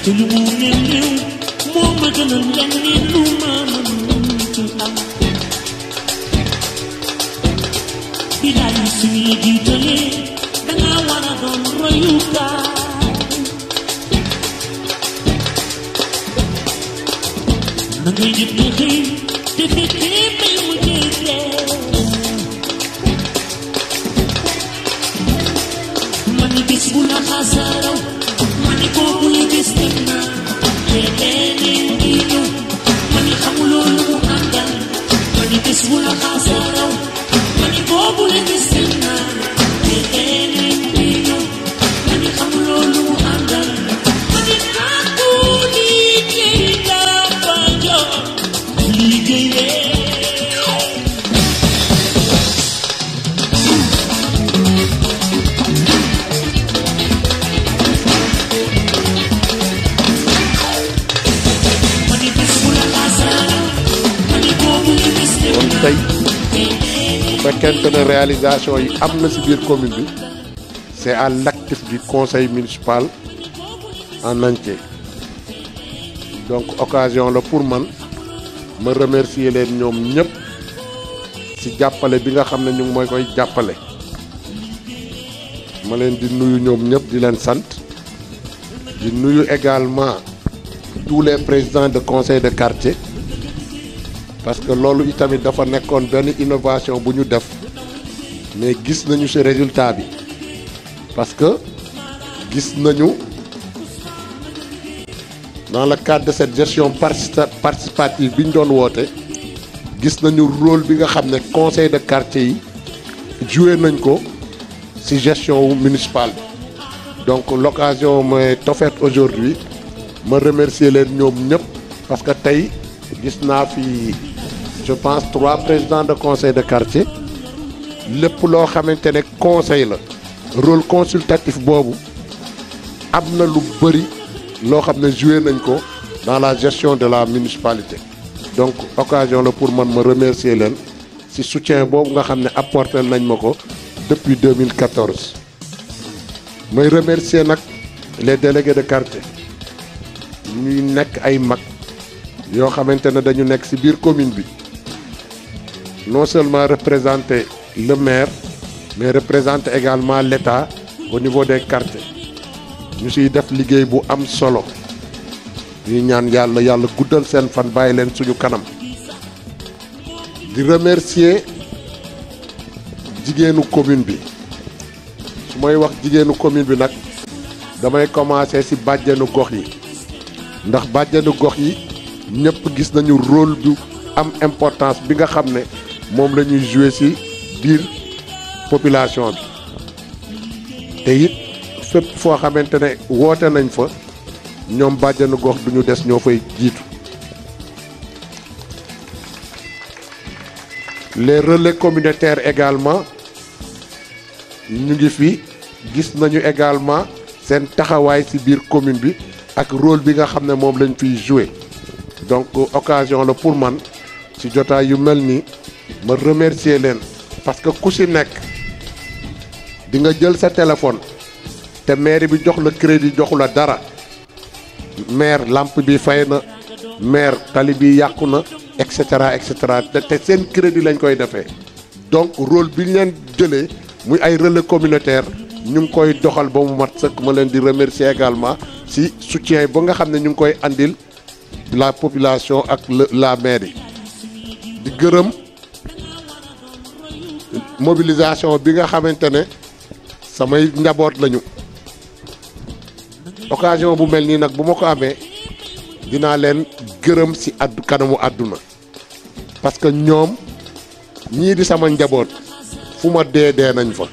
te lu mu néew néew moo ma gënal leneen lu ma mën ci am bilaay suñu la jiitalee danga war a doon royukaay na ngay jëf di xëy te fekkee may mu jeexee ma ni bis bu la xasaaraw ma ni boobu la bis dem na te leneen ngi ñëw ma ni xamuloo lu mu àndal ma ni bis bu la xasaaraw ma ni boobu la bis dem na te leneen ngi ñëw ma ni xamuloo lu mu àndal ma ni kàddu liggéey dafa jot liggéeyee ma ni bis bu la xasaaraw ma ni boobu la bis dem kon na tey bu fekkente ne réalisation yi am na ci biir commune bi c'est à l'actif du conseil municipal en entier donc occasion la pour man ma remercier leen ñoom ñëpp ci jàppale bi nga xam ne ñu ngi mooy koy jàppale ma leen di nuyu ñoom ñëpp di leen sant di nuyu également tous les présidents de conseil de quartier parce que loolu itamit dafa nekkoon benn innovation bu ñu def mais gis nañu ci résultat bi parce que gis nañu dans le cadre de cette gestion partici- participative bi ñu doon woote gis nañu rôle bi nga xam ne conseil de quartier yi joué nañ ko ci gestion municipale bi donc l'occasion m'est offerte aujourd'hui ma remercier leen ñoom ñëpp parce que tey gis naa fi je pense trois présidents de conseil de quartier lépp loo xamante ne conseil la rôle consultatif boobu am na lu bëri loo xam ne joué nañ ko dans la gestion de la municipalité donc occasion la pour man ma remercier leen ci soutien boobu nga xam ne apporté nañ ma ko depuis 2014 may remercier nag les délégués de quartier ñuy nekk ay mag yoo xamante ne dañu nekk ci biir commune bi non seulement représenter le maire mais représenter également l'État au niveau des quartiers ñu ciy def liggéey bu am solo ñuy ñaan yàlla yàlla guddal seen fan bàyyi leen suñu kanam di remercier jigéenu commune bi su may wax jigéenu commune bi nag damay commencer ci bàjjenu gox yi ndax bàjjenu gox yi ñëpp gis nañu rôle bu am importance bi nga xam ne moom la ñuy jouer ci biir population bi te it fépp foo xamante ne woote nañ fa ñoom bàjjenu gox duñu des ñoo fay jiitu les relais communautaires également ñu ngi fi gis nañu également seen taxawaay ci biir commune bi ak rôle bi nga xam ne moom lañ fiy jouer donc occasion la pour man ci jotaay yu mel nii ma remercier leen parce que ku ci nekk di nga jël sa téléphone te maire bi jox la crédit joxu la dara maire lampe bi fay na maire tali bi yàqu na et cetera et cetera te te seen crédit lañ koy defee donc rôle bi ñu leen jëlee muy ay relais communautaire ñu ngi koy doxal ba mu mat sëkk ma leen di remercier également ci soutien ba nga xam ne ñu ngi koy andil la population ak la mairie di gërëm mobilisation bi nga xamante ne samay njaboot lañu occasion bu mel nii nag bu ma ko amee dinaa leen gërëm ci addu kanamu àdduna parce que ñoom ñii di sama njaboot fu ma dee dee nañ fa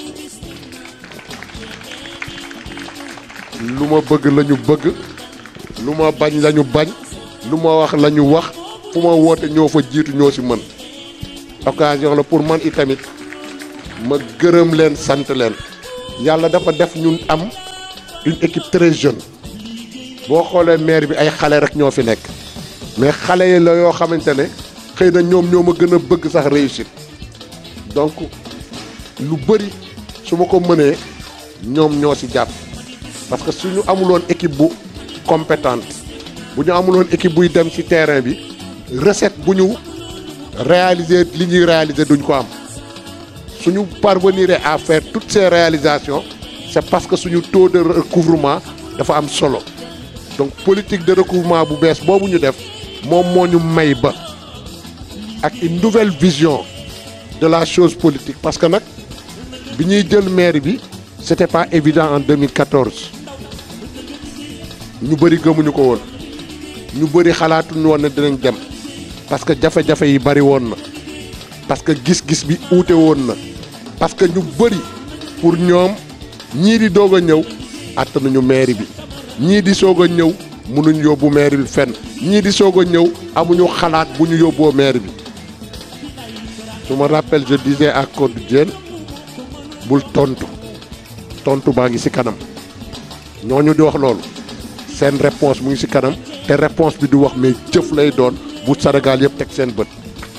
lu ma bëgg lañu bëgg lu ma bañ lañu bañ lu ma wax lañu wax fu ma woote ñoo fa jiitu ñoo ci mën occasion la pour man itamit ma gërëm leen sant leen yàlla dafa def ñun am une équipe très jeune boo xoolee maire bi ay xale rek ñoo fi nekk mais xale yi la yoo xamante ne xëy na ñoom ñoo ma gën a bëgg sax réussite donc lu bëri su ma ko mënee ñoom ñoo ci jàpp parce que suñu amuloon équipe bu compétente bu ñu amuloon équipe buy dem ci terrain bi recette bu ñu réaliser li ñuy réaliser duñ ko am suñu parvenir à faire toutes ces réalisations c'est parce que suñu taux de recouvrement dafa am solo donc politique de recouvrement bu bees boobu ñu def moom moo ñu may ba ak une nouvelle vision de la chose politique parce que nag bi ñuy jël maire bi c'était pas évident en 2014 ñu bëri gëmuñu ko woon ñu bëri xalaatuñu woon ne dinañ dem parce que jafe-jafe yi bëri woon na parce que gis-gis bi uute woon na parce que ñu bëri pour ñoom ñii di doog a ñëw attanuñu mairie bi ñii di soog a ñëw mënuñ yóbbu mairie bi fenn ñii di soog a ñëw amuñu xalaat bu ñu yóbboo mairie bi je me rappelle je disais à Codé Diène bul tontu tontu baa ngi ci kanam ñooñu di wax loolu seen réponse mu ngi ci kanam te réponse bi du wax mais jëf lay doon bu Sénégal yëpp teg seen bët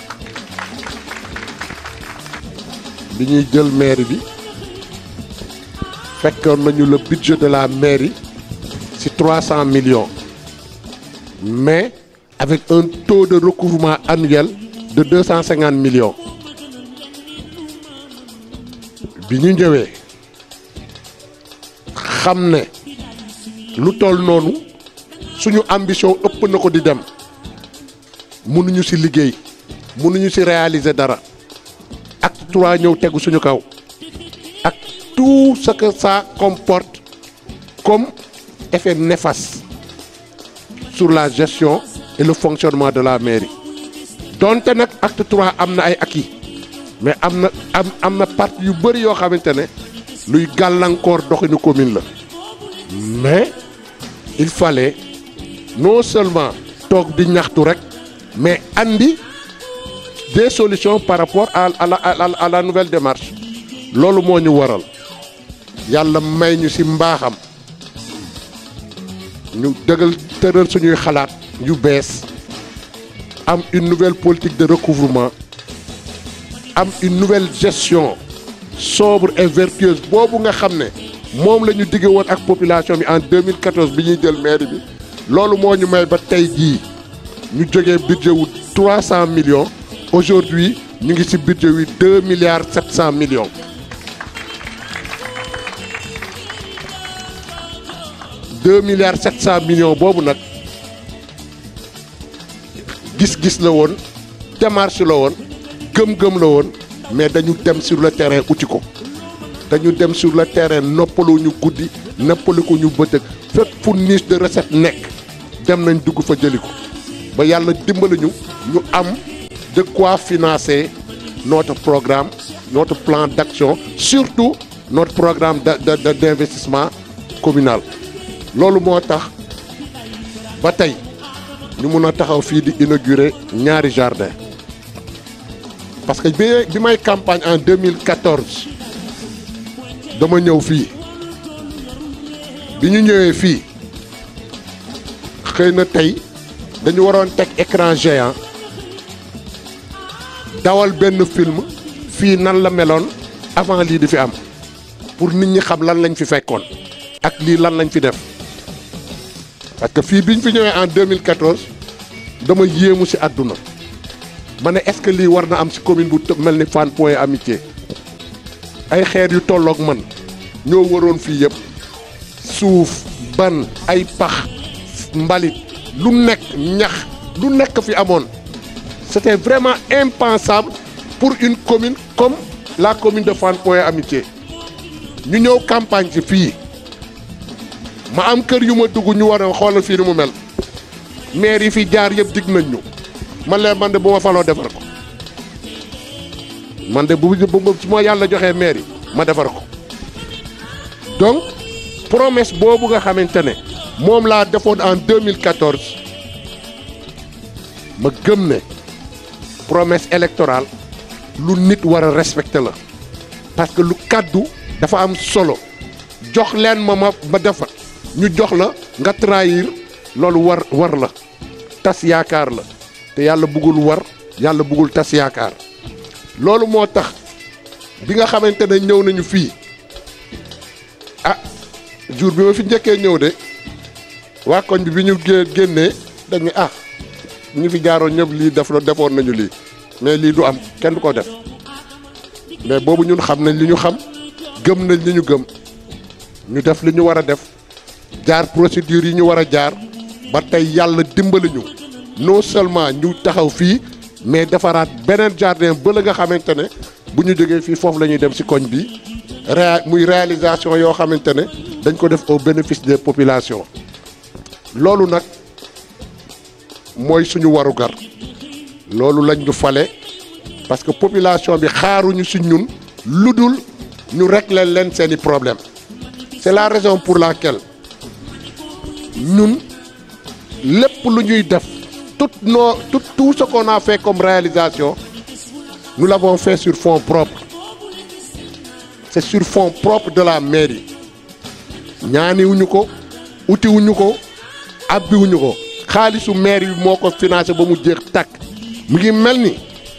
bi ñuy jël mairie bi fekkoon nañu le budget de la mairie ci 300 millions mais avec un taux de recouvrement annuel de 250 millions bi ñu ñëwee xam ne lu toll noonu suñu ambition ëpp na ko di dem mënuñu ci liggéey mënuñu ci réaliser dara acte trois ñëw tegu suñu kaw ak tout ce que ça comporte comme effet néfaste sur la gestion et le fonctionnement de la mairie donte nag acte trois am na ay acquis mais am na am am na partie yu bëri yoo xamante ne luy gàllankoor doxinu commune la mais il fallait non seulement toog di ñaxtu rek mais andi des solutions par rapport à à la à la nouvelle démarche loolu moo ñu waral yàlla may ñu ci mbaaxam ñu dëgal tëral suñuy xalaat yu bees am une nouvelle politique de recouvrement am une nouvelle gestion sobre et vertueuse boobu nga xam ne moom la ñu digge woon ak population bi en 2014 bi ñuy jël mairie bi loolu moo ñu may ba tey jii ñu jógee budget wu 300 millions aujourd'hui ñu ngi ci budget wi 2 milliards 700 millions 2 milliards 700 millions boobu nag gis-gis la woon démarche la woon gëm-gëm la woon mais dañu dem sur le terrain uti ko dañu dem sur le terrain noppalu ñu guddi noppalu ko ñu bëccëg fépp fu niche de recette nekk dem nañ dugg fa jëli ko ba yàlla dimbali ñu ñu am de quoi financer notre programme notre plan d'action surtout notre programme de de d'investissement communal loolu moo tax ba tey ñu mun a taxaw fii di inaugurer ñaari jardin parce que bi bi may campagne en 2014 dama ñëw fii bi ñu ñëwee fii xëy na tey dañu waroon teg écran géant dawal benn film fii nan la meloon avant lii di fi am pour nit ñi xam lan lañ fi fekkoon ak lii lan lañ fi def parce que fii bi ñu fi ñëwee en 2014 dama yéemu ci àdduna ma ne est-ce que lii war na am ci commune bu mel ni Fann Point Amitié ay xeer yu tolloog man ñoo waroon fii yëpp suuf ban ay pax mbalit lu nekk ñax lu nekk fi amoon c'était vraiment impensable pour une commune comme la commune de Fann Point Amitié ñu ñëw campagne ci fii ma am kër yu ma dugg ñu war a xoolal fii ni mu mel maire yi fi jaar yëpp dig nañ ñu man leen man de bu ma faloo defar ko man de bu bu su ma yàlla joxee maire yi ma defar ko donc promesse boobu nga xamante ne moom laa defoon en 2014 ma gëm ne promesse électorale lu nit war a respecter la parce que lu kàddu dafa am solo jox leen ma ma ma defar ñu jox la nga trahir loolu war war la tas yaakaar la te yàlla bëggul war yàlla bëggul tas yaakaar loolu moo tax bi nga xamante ne ñëw nañu fii ah jour bi ma fi njëkkee ñëw de waa koñ bi bi ñu gé- génnee dañu ah ñu fi jaaroon ñëpp lii def la defoon nañu lii mais lii du am kenn du ko def mais boobu ñun xam nañ li ñu xam gëm nañ li ñu gëm ñu def li ñu war a def jaar procédure yi ñu war a jaar ba tey yàlla dimbali ñu non seulement ñu taxaw fii mais defaraat beneen jardin ba la nga xamante ne bu ñu jógee fii foofu la ñuy dem ci koñ bi réa muy réalisation yoo xamante ne dañ ko def au bénéfice des populations loolu nag mooy suñu warugar loolu lañ ñu fale parce que population bi xaaruñu ci ñun lu dul ñu régler leen seeni problème c'est la raison pour laquelle ñun lépp lu ñuy def tout nos tout tout ce qu'on a fait comme réalisation nous l'avons fait sur fonds propres c'est sur fonds propres de la mairie ñaaniwuñu ko utiwuñu ko abbiwuñu ko xaalisu maire bi moo ko financé ba mu jeex tàkk mu ngi mel ni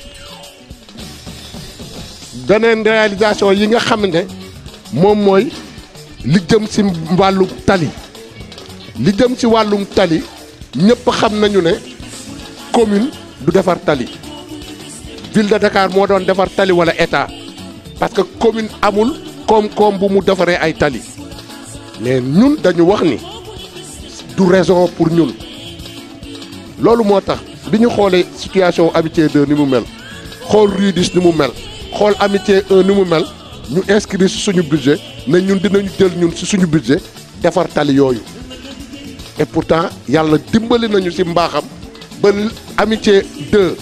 beneen réalisation yi nga xam ne moom mooy li jëm ci wàllum tali li jëm ci wàllum tali ñëpp xam nañu ne commune du defar tali ville de Dakar moo doon defar tali wala état parce que commune amul koom-koom bu mu defaree ay tali mais ñun dañu wax ni du raison pour ñun loolu moo tax bi ñu xoolee situation amitié 2 ni mu mel xool rue 10 ni mu mel xool amitié 1 ni mu mel ñu inscrire ci suñu budget ne ñun dinañu jël ñun ci suñu budget defar tali yooyu et pourtant yàlla dimbali nañu ci mbaaxam ba amitié 2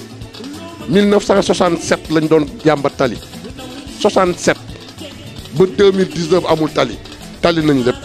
1967 lañ doon jàmbat tali 67 ba 2019 amul tali tali nañ lépp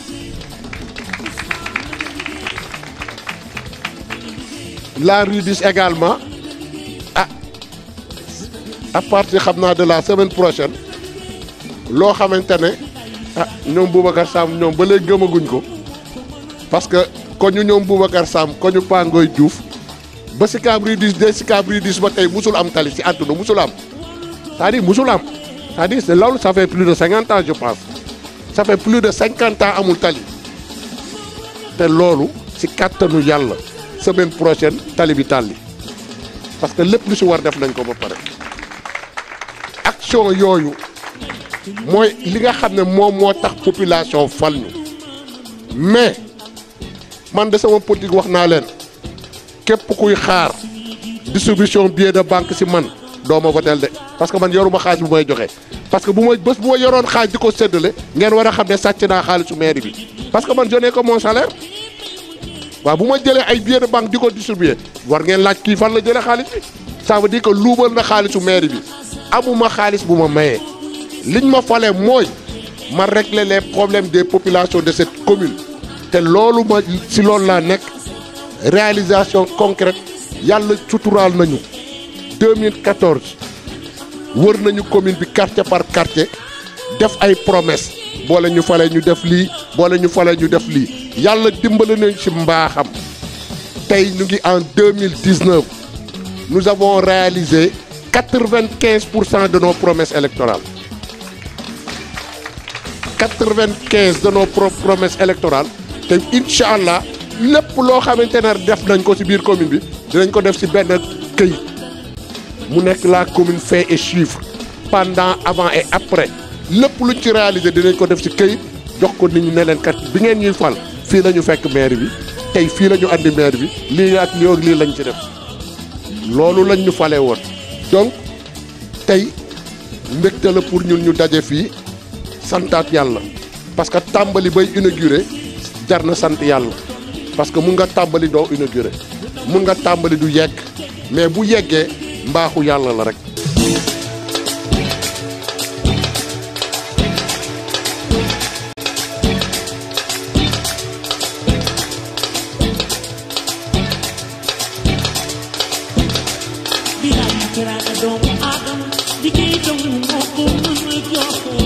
la rue 10 également ah à partir xam naa de la semaine prochaine loo xamante ne ah ñoom Boubacar Sam ñoom ba léegi gëmaguñ ko parce que ko ñu ñoom Boubacar Sam ko ñu Pangoy Diouf ba Sicap Rue 10 de Sicap Rue 10 ba tey musul am tali ci àdduna musul am c'est-à-dire musul am c'est-à-dire c'est loolu ça fait plus de cinquante ans je pense ça fait plus de cinquante ans amul tali te loolu ci kàttanu yàlla semaine prochaine tali bi tàlli parce que lépp lu ci war def nañ ko ba pare action yooyu mooy li nga xam ne moom moo tax population fal ñu mais man de sama politique wax naa leen képp kuy xaar distribution billet de banque ci man doo ma votel de parce que man yoruma xaalis bu may joxe parce que bu ma bés bu ma yoroon xaalis di ko séddale ngeen war a xam ne sàcc naa xaalisu mairie bi parce que man je n'ai que mon salaire waaw bu ma jëlee ay billet de banque di ko distribuer war ngeen laaj kii fan la jëlee xaalis bi ça veut dire que luubal na xaalisu mairie bi amuma xaalis bu ma mayee liñ ma falee mooy ma régler les problèmes des populations de cette commune te loolu ma si loolu laa nekk réalisation concrète yàlla suturaal nañu 2014 wër nañu commune bi quartier par quartier def ay promesses boole ñu fale ñu def lii boole ñu fale ñu def lii yàlla dimbali nañu ci mbaaxam tey ñu ngi en 2019 nous avons réalisé 95 pour cent de nos promesses électorales 95 de nos pro promesses électorales te incha allah lépp loo xamante ne def nañ ko ci biir commune bi dinañ ko def ci benn këyit mu nekk la commune fait et chiffre pendant avant et après lépp luñ ci réalisé dinañ ko def ci këyit jox ko nit ñi ne leen kat bi ngeen ñuy fal fii la ñu fekk maire bi tey fii la ñu andi maire bi lii ak lii ak lii lañ ci def loolu lañ ñu falee woon donc tey mbégte la pour ñun ñu daje fii santaat yàlla parce que tàmbali bay inauguré jar na sant yàlla parce que mun nga tàmbali doo inauguré mun nga tàmbali du yegg mais bu yeggee mbaaxu yàlla la rek. bilaay teraanga doomu aadama liggéey doomu moo ko mën a joxe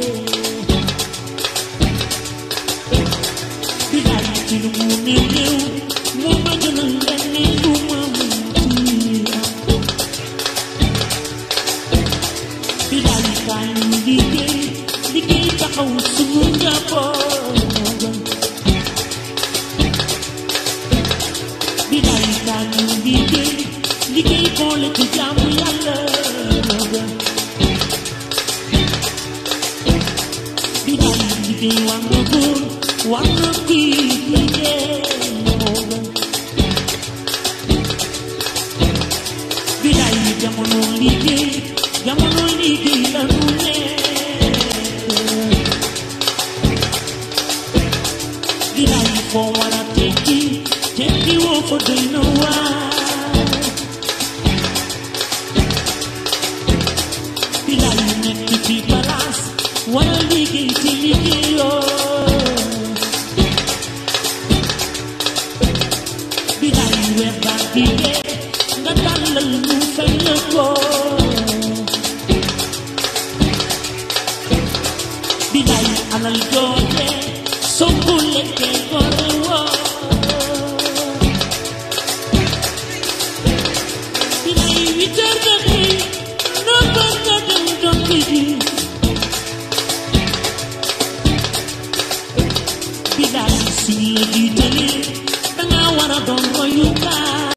bilaay ci lu mu ne néew moo ma gënal leneen lu ma mën ci am bilaay kaay ñu liggéey liggéey taxaw suñu njaboot moo gën wanna be liggéey moo gën bilaay jamono liggéey jamono liggéey la nu nekk bilaay foo war a tekki tekki woo fa doy na waar bilaay nekk ci palaas war a liggéey ci liggéeyoo bilaay weer baa ngi dee nga tàllal ñu fay la ko bilaay alal jooje soo ko lekkee gore woo bilaay huit heures nga xëy neuf heures nga dem dokki ji bilaay suñ la jiitalee dangaa war a doon royukaay